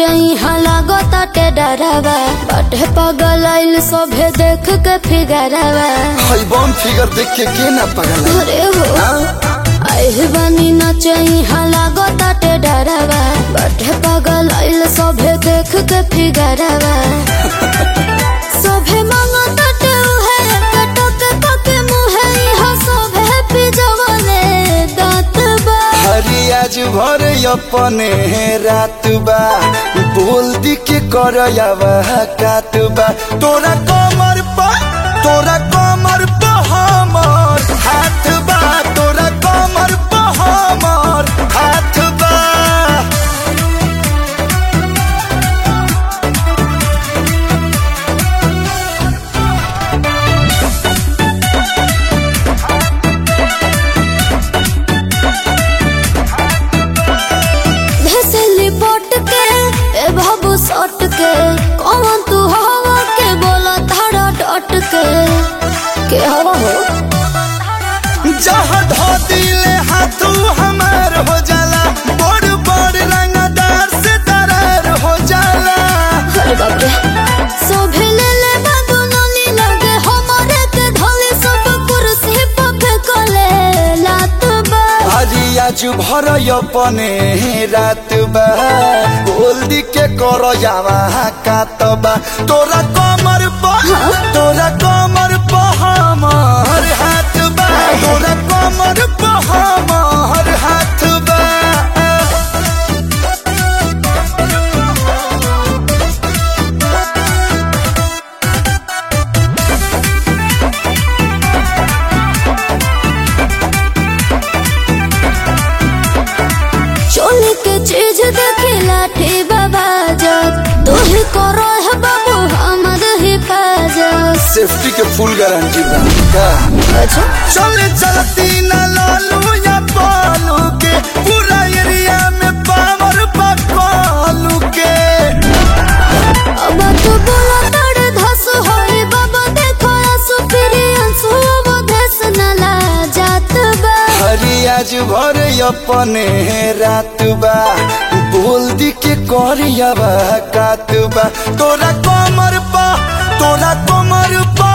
नचई लागो ताटे डरावा बाटे पगल आइल सभे देख के फिगरावा हई बम फिगर देख के के ना पगल है? अरे हो हाँ? आइल बानी नचई लागो ताटे डरावा बाटे पगल आइल सभे देख के फिगरावा सभे मांगो ताटे उहे कटक पके मुहे इहा सभे पिजवले दांत बा हरी आज भर अपने रात बा बोल दी के कर कात बा तोरा कमर पा तोरा कमर पा हमर हाथ बा तोरा कमर पा हमर हाथ बा भेसली पोट के ए बाबू सट के कौन तू हवा के बोला धारा डट के के हवा हो जहाँ धो दिले हाथू हमार हो जाला बड़ बड़ रंगदार से दरार हो जाला अरे बाप रे सोभे ले ले बाबू नली लगे हमारे के धोले सब कुर्सी पे फेंकले लात बा हरी आज भर अपने रात बा बोल दी के कर जावा कातबा तोरा कमर पा तोरा कमर पा हमर हाथ बा तोरा कमर पा हमर हाथ बा चोली के चीज देखी लाठी बाबा जग तू ही करो है बाबू हमर हिफाजत सेफ्टी के फुल गारंटी बा का अच्छा चले चलती न लालू या पालू के पूरा एरिया में पावर पकालू के अब तू बोला तड़ धस होई बाबा देखो आंसू फिरी आंसू अब धस न ला जात बा हरी आज भर अपने रात बा बोल दी के करिया बा कात बा तोरा कमर पा तोरा कमर पा